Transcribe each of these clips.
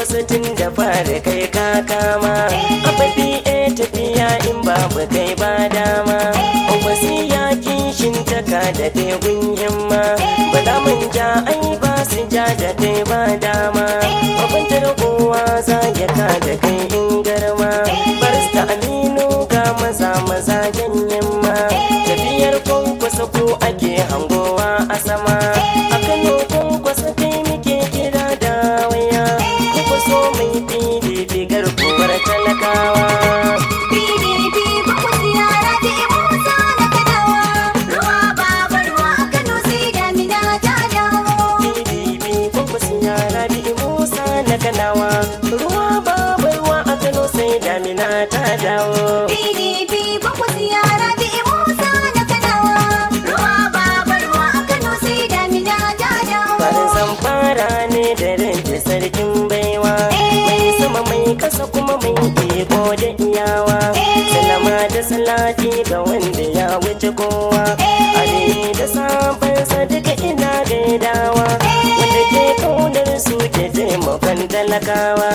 kwankwaso tun da fara kai ka kama ababi e tafiya in babu kai ba dama kwankwaso ya kishin taka da kai gun himma ba za mun ja ai ba su ja da kai ba dama mabantar kowa za ya ka da kai in garma barista aminu ga maza maza ganyen ma tafiyar kwankwasa ko ake hangowa a sama a kano kwankwasa kai muke kira da waya kwankwaso mai pdp garkuwar talakawa PDP bakwai yara da Musa na kanawa ruwa babu ruwa a Kano sai damina ta dawo. pdp kwankwasa yara bi musa na kanawa ruwa babu ruwa a kano sai damina ta dawo PDP bakwai yara da Musa na kanawa ruwa babu ruwa a Kano sai damina ta dawo. Farzan fara ne da rage sarkin baiwa Mai sama mai kasa kuma mai iko da iyawa Salama da salati ga wanda ya wuce kowa Ali da sabansa duka ina gaidawa Wanda ke kaunar su ke taimakon talakawa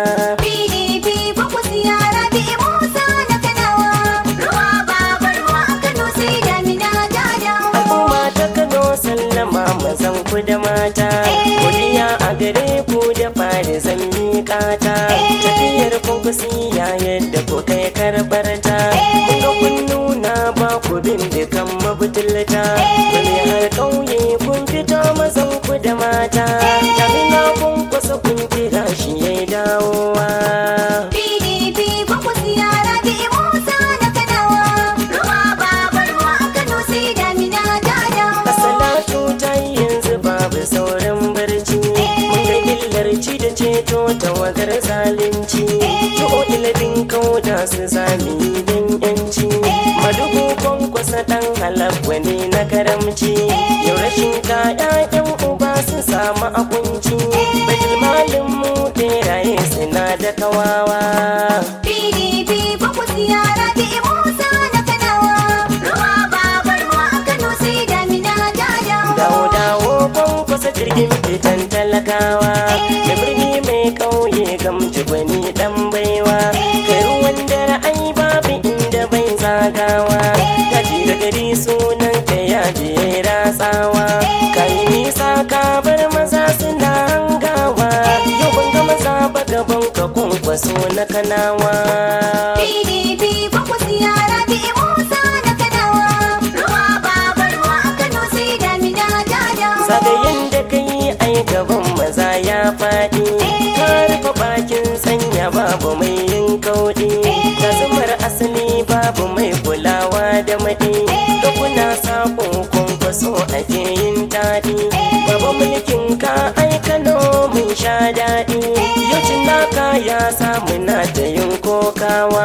PDP bakwai yara da Musa na kanawa ruwa babu ruwa a Kano sai damina ta dawo. Al'umma ta Kano sallama mazan ku da mata Godiya a gare ku da fari zan miƙa ta Tafiyar kunkusiya yadda ku kai karɓar ta Kuka kun nuna ba ku bindikan mabutulta Wani har ƙauye kun fito mazan ku da mata Damina kun kusa kun kira shi ya dawowa PDP bakwai yara da Musa na kanawa ruwa babu ruwa a Kano sai damina ta dawo. Salatu ta yi yanzu babu sauran barci Mun ga illar ci da ceto ta wagar zalunci Tu'o ilabin kauda su sami don yanci Madugu kwankwasa ɗan halab wani na karamci Yau rashin ka ƴaƴan uba su samu akunci Bajil malin mu ɓeraye suna da kawawa PDP bakwai yara da Musa na kanawa ruwa babu ruwa a Kano sai damina ta dawo. dawo dawo kwankwasa jirgin fitan talakawa da birni mai kauye gamji gwani dan baiwa kai ruwan dare ai babu inda bai zagawa gaji da gari sunan ka ya je ratsawa kai nisa ka bar maza suna hangawa yau ban ga maza ba gaban ka kwankwaso na kanawa PDP bakwai yara da Musa na kanawa ruwa babu ruwa a Kano sai damina ta dawo. zagayen da ka yi ai gaban maza ya faɗi ka rufe bakin sanya babu mai yin kauɗi ka zumar asali babu mai kulawa da maɗi da kuna sako kwankwaso ake yin daɗi babu mulkin ka ai kano mun sha daɗi yau naka ya samu na ta yin kokawa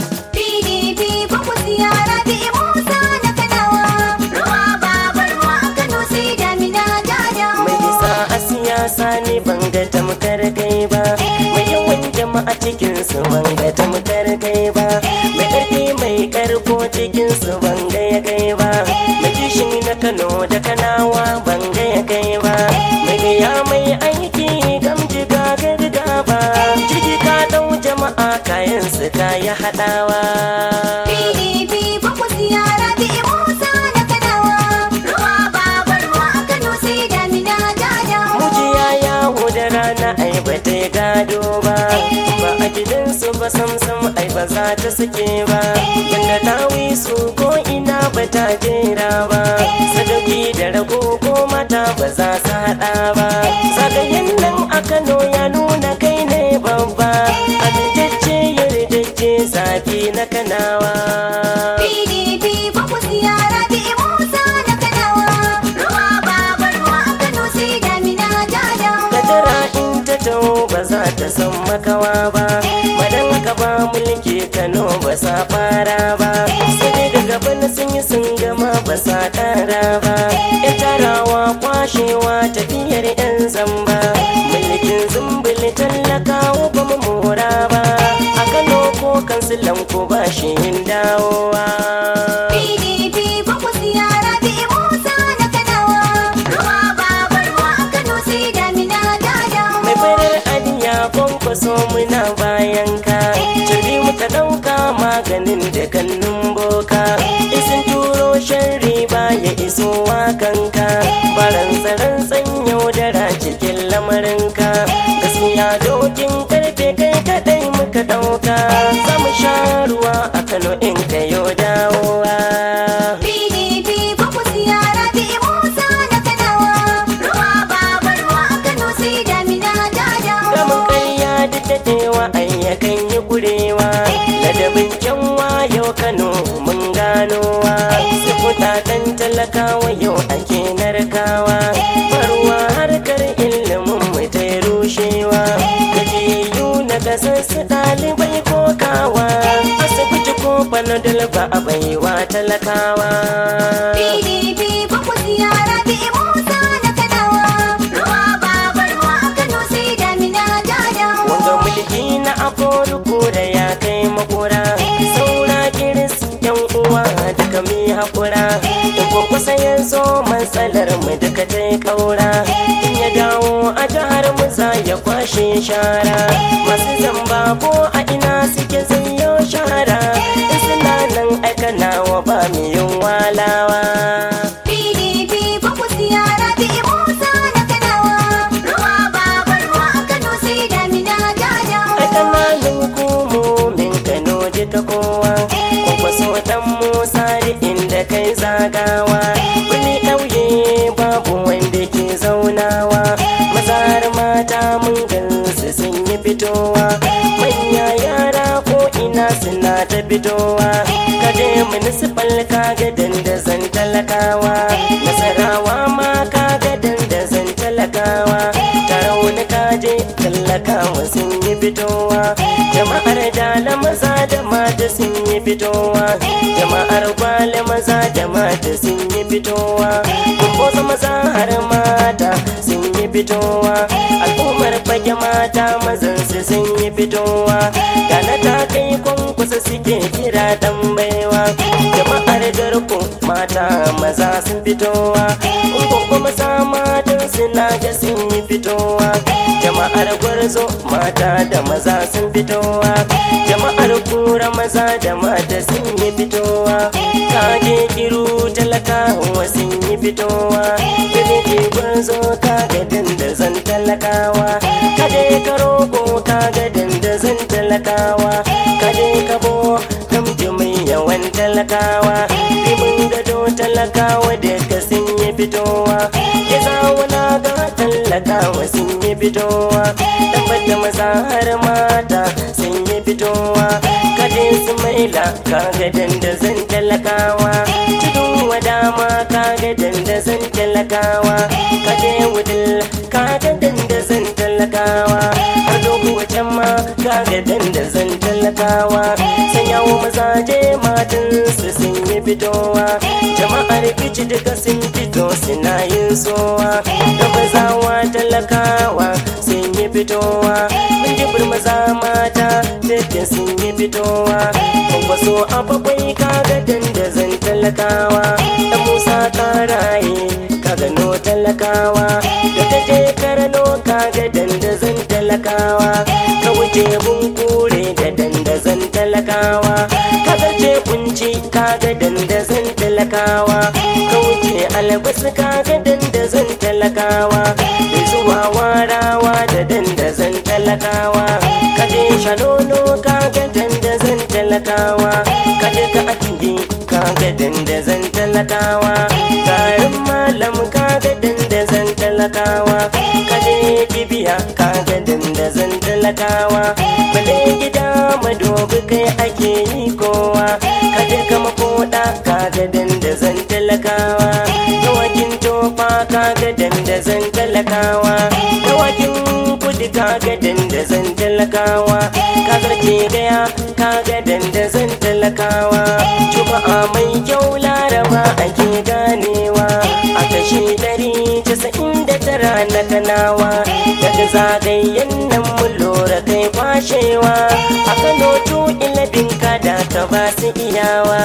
PDP bakwai yara da Musa na kanawa ruwa babu ruwa a Kano sai damina ta dawo. mai isa a siyasa ne ban ga tamkar kai ba mai yawan jama'a cikin su ban ga tamkar kai ba mai ƙarfi mai ƙarko cikin su ban ga ya kai ba mai kishin na kano da kanawa ban ga ya kai ba mai gaya mai aiki gamji ga garga ba ciki ka ɗau jama'a kayan su ka yi haɗawa PDP bakwai yara da Musa na kanawa ruwa babu ruwa a Kano sai damina ta dawo. Mujiya yawo da rana ai ba ta yi gado ba Ba a gidansu ba samsam ai ba za ta sake ba Banda dawi su ko ina ba ta jera ba Sadauki da rago ko mata ba za su haɗa ba Zagayen nan a Kano ya nuna kai ne babba Amintacce yardacce zafi na kanawa PDP bakwai yara da Musa na kanawa ruwa babu ruwa a Kano sai damina ta dawo. kadara in ta taho ba za ta san makawa ba madan haka ba mulki kano ba sa fara ba sai dai daga bana sun yi sun gama ba sa kara ba yan tarawa kwashewa tafiyar yan zamba mulkin zumbuli tallakawa ba mu mora ba a kano ko kansilan ko ba shi yin dawowa PDP bakwai yara da Musa na kanawa ruwa babu ruwa a Kano sai damina ta dawo. mai farar aniya kon kwankwaso muna bayan ka Turbi muka ɗauka maganin da kannun boka Isin turo sharri ya iso kanka Baran tsaron tsanyo dara cikin lamarinka Gaskiya dokin karfe kai kaɗai muka ɗauka Za mu sha ruwa a Kano in kayo dawowa PDP bakwai ziyara bi Musa na kanawa. Ruwa babu ruwa a Kano sai damina ta dawo. Gamin ƙarya duk daɗewa ayyakan yi kurewa Ladabin kyanwa yau Kano mun ganowa Su kuɗaɗen talakawa yau ake narkawa Farwa harkar ilimin mu ta rushewa Gajiyayyu na gasar su ɗalibai kokawa Asibiti ko panadol ba a baiwa talakawa PDP bakwai ziyara bi Musa na kanawa. Ruwa babu ruwa a Kano sai damina ta dawo. Wanga mulki na aforuku da ya kai makura Saura kiris yan uwa duka mi haƙura In ko kusa ya zo matsalar mu duka ta yi ƙaura In ya dawo a jihar mu za ya kwashe shara Masu zamba ko a ina suke zanyo shara In suna nan aikanawa ba mu yin walawa PDP bakwai ziyara bi Musa na kanawa. Ruwa babu ruwa a Kano sai damina ta dawo. Aikananin hukumomin Kano duka kowa Kuma so dan Musa da inda kai zagawa Wani ɗauye babu wanda ke zaunawa Mazar mata mun gansu sun yi fitowa Manya yara ko ina suna ta fitowa Kaje municipal kaga dandazon talakawa Nasarawa ma kaga dandazon talakawa Tarauni kaje talakawa sun yi fitowa Jama'ar dala maza da mata sun yi fitowa Jama'ar gwale maza da mata sun yi fitowa Kumbosa maza har mata sun yi fitowa Al'ummar fage mata mazan su sun yi fitowa Gana ta kai kwankwasa suke kira dan baiwa Jama'ar garko mata maza sun fitowa Ungungu maza matan suna ga sun yi fitowa Jama'ar gwarzo mata da maza sun fitowa Jama'ar kura maza da mata sun yi fitowa Kage kiru talakawa sun yi fitowa Birni gwarzo kaga dandazon talakawa Kaje ka roƙo kaga dandazon talakawa Kaje ka bo gamji mai yawan talakawa Rimin gado talakawa daga sun yi fitowa Ya zauna ga talakawa sun yi fitowa Tabbata maza har mata sun yi fitowa Kaje su maila kaga dandazon talakawa Tudun wadama kaga dandazon talakawa Kaje wudil kaga dandazon talakawa Har dogo wajen ma kaga dandazon talakawa Sanyawa mazaje matan su sun yi fitowa Jama'ar kici duka sun fito suna yin sowa Da mazawa talakawa sun yi fitowa Mun ji maza mata duka sun yi fitowa Kwankwaso a bakwai kaga dandazon talakawa Da Musa karaye ka gano talakawa Da ta je karano kaga dandazon talakawa Ka wuce bunkure da dandazon talakawa Ka zarce kunci kaga dandazon talakawa Ka wuce albasa kaga dandazon talakawa Da zuwa warawa da dandazon talakawa Ka je shanono kaga dandazon talakawa Ka je ka atinge kaga dandazon talakawa Garin malam kaga dandazon talakawa Ka je kibiya kaga dandazon talakawa Bale gida madobi kai ake yi kowa Ka je ka makoda kaga dandazon talakawa Dawakin tofa kaga dandazon talakawa Dawakin kudi kaga dandazon talakawa Ka zarce gaya kaga dandazon talakawa Juma'a mai kyau laraba ake ganewa A kashe dari casa'in da tara na kanawa Daga zagayen nan mu lura kai kwashewa A Kano tu ilabin kada ka ba su iyawa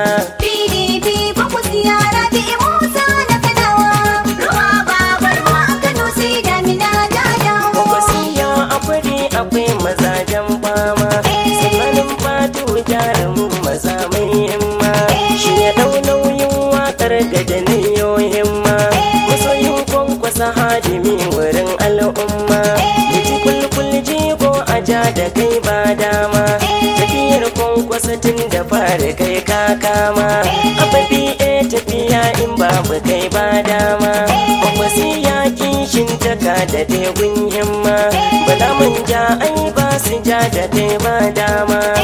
PDP bakwai ziyara bi Musa na kanawa. Ruwa babu ruwa a Kano sai damina ta dawo. Wasiya akwai akwai mazajen fama sannanin fatu jarumin maza mai himma shi ya dau nauyin wakar gaje himma masoyin kwankwasa hadimi wurin al'umma Liji kulkul jigo a ja da kai ba dama tafiyar kwankwasa tun da fara kai ka kama ababi e tafiya in babu kai ba dama kwankwasi ya kishin taka da tegun himma bala mun ja ai ba su ja da kai ba dama